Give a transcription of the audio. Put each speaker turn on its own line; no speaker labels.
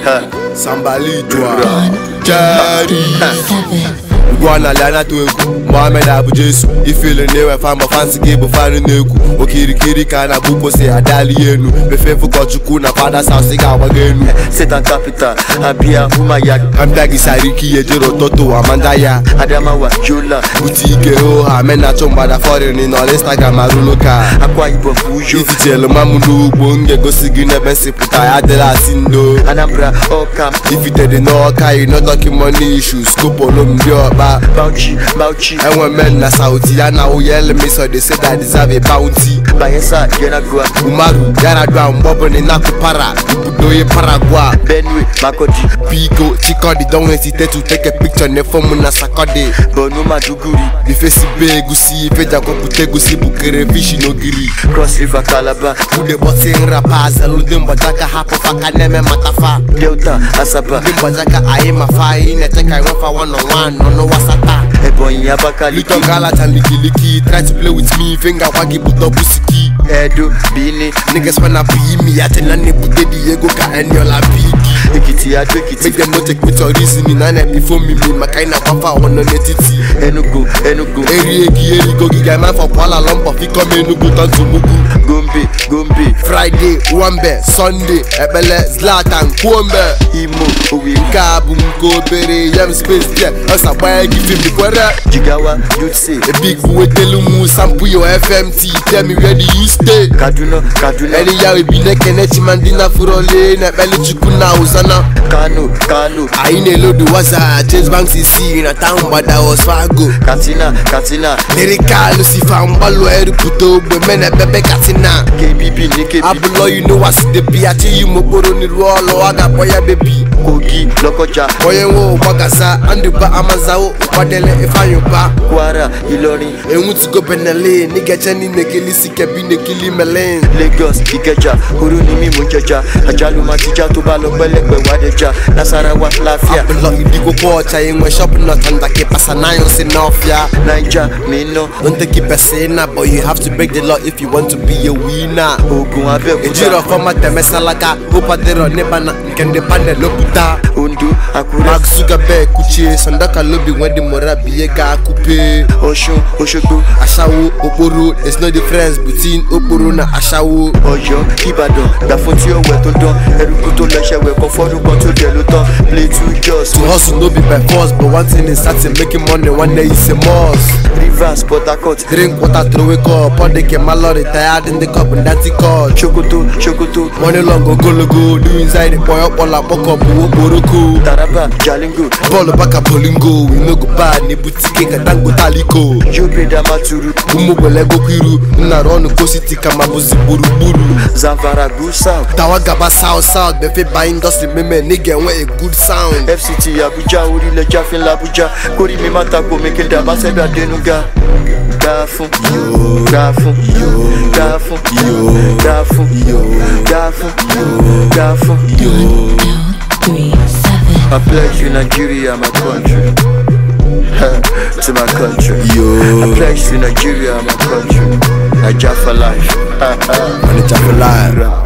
Sambali Dwa Jerry Gwana Lana to egwu Mohamed Abu Jesu ifele na-enwe fan ma fansi gị bụ fanụ na-ekwu okirikiri ka na bụkwo si adali enu mefe ụkọchukwu na fada sausi ga-agbago enu
Satan capital Abia Umaya
ambịa gị sara ike ihe jere ụtụtụ amanda ya
Adamawa Yola
bute ike oha menachụ mgbada fọrin nọ n'instagram arụlụ ka
Akwa Ibom Uyo
ifitelu mamụ n'ugbo m ga-egosi gị n'ebe nsipụta ya adịla asị ndo
Anambra Okam
ifitede n'ọka yi no talking money issues kopolo m ndị ọkpa
Bauchi Bauchi
enwe men na sauti ya na oyel me so they say that I deserve a bounty
Bayelsa Yenagua
umaru yaradua mgbọbụni nakụpara ibudoye paragwa
Benue Makodi
biko chikodi don hesitate to take a picture ne fom na sakode
Borno Maduguri
ifesi be egusi ifejakwapụta egusi bukere fishi n'ogiri
Cross River Calabar
ude bọtị nrapa azalụ ndị mgbajaka hapụ faka na-eme matafa
Delta Asaba
ndị mgbajaka anyị mafa anyị na-eche ka enwefa one on one nọ n'ụwa sata
Ebonyi Abakaliki
Little galata and licky licky Try to play with me Finger waggy put up pussyki
Edo Bini
Niggas wanna be me I tell any put the Diego ka any all biggie
Ekiti Ado Ekiti
Make them not take me to reasoning And I before me me My kind of wafa on the netiti
Enugu Enugu
Eri egi eri go giga man for Kuala Lumpur Fi come Enugu turn to Mugu
Gombe Gombe
Friday Wambe Sunday Ebele Zlatan Kwombe
Imo Owerri
Nke a bụ nke obere Yem space there Ọsa gbanye gị film kwere
Jigawa Yotse
A big boy tell mu sample your FMT Tell me where do you stay
Kaduna Kaduna
Any ya we be neke nechi mandina furole Na beli chukwu na uzana
Kano Kano
Anyị na-elodu waza James Banks isi na town gbada Osfago
Katsina Katsina
Lyrical Lucifer mgbalụ erupụta ogbe mene bebe katina
KBB Nikebi
Abụlọ you know what's the be Achị yi mokporo n'iru ọlụ a ga-akpọ ya bebi
Kogi Lokoja
Onye nwe ụgbagasa Andụba amazawo ụkwadele Ifeanyị ụba
Kwara Ilorin
enwutugo benele n'igeche n'ime kilisi kebi n'ekili melin
Lagos Ikeja Orunimi Mujeja Ajalu Matija tó bá lọ pẹ́lẹ́pẹ́ Wádẹja Nasarawa Láfíà
Abụlọ idigokwa ọcha enwe shọpin nọtanda ka pasa nayo si n'ọfịa
Naija Minna
Don't take it personal but you have to break the law if you want to be a winner
Ogun Abẹ́òkúta
ejiro fọma temesalaka ụpadịrọ n'ịba na nke ndị panel opụta
Ondo Akure
Mark Zuckerberg kuchie sandaka lobi nwe dị mora biye ga akupe
Ọ̀ṣun Òṣogbo
aṣawo okporo there's no difference between okporo na aṣawo
Ọ̀yọ́ Ìbàdàn Gbàfún tí ó wẹ̀ tó dán Ẹrúkú tó lẹ́sẹ̀ wẹ̀ kan fọ́dún kan tó dẹ̀ ló tán Plateau Jos
to hustle no be by force but one thing is certain making money one day is a must
Rivers Port Harcourt
drink water throw a cup pour the kemalo retired in the cup and that's it cut
Sokoto Sokoto
money long ogologo do inside the boy up all up up okporoko
Taraba Jalingo
ball back up bolingo we no go bad ni boutique ka tango taliko
Yobe Damaturu
umugbele gokiru nnara ọnụ kositi ka ma bụzi gburugburu
Zamfara Good South
tawa gaba south south befe ba industry meme nigga enwe a good sound
FCT Abuja orílẹ̀ jáfin l'Abuja kórì mi má tako mi kí n dàbá sẹ́gbẹ̀ Adénúgà. Dá fún dá fún dá fún dá fún dá fún dá fún.
three, seven.
I pledge you Nigeria my country. to my country. I pledge to Nigeria my country. Naija for life.
Manager for life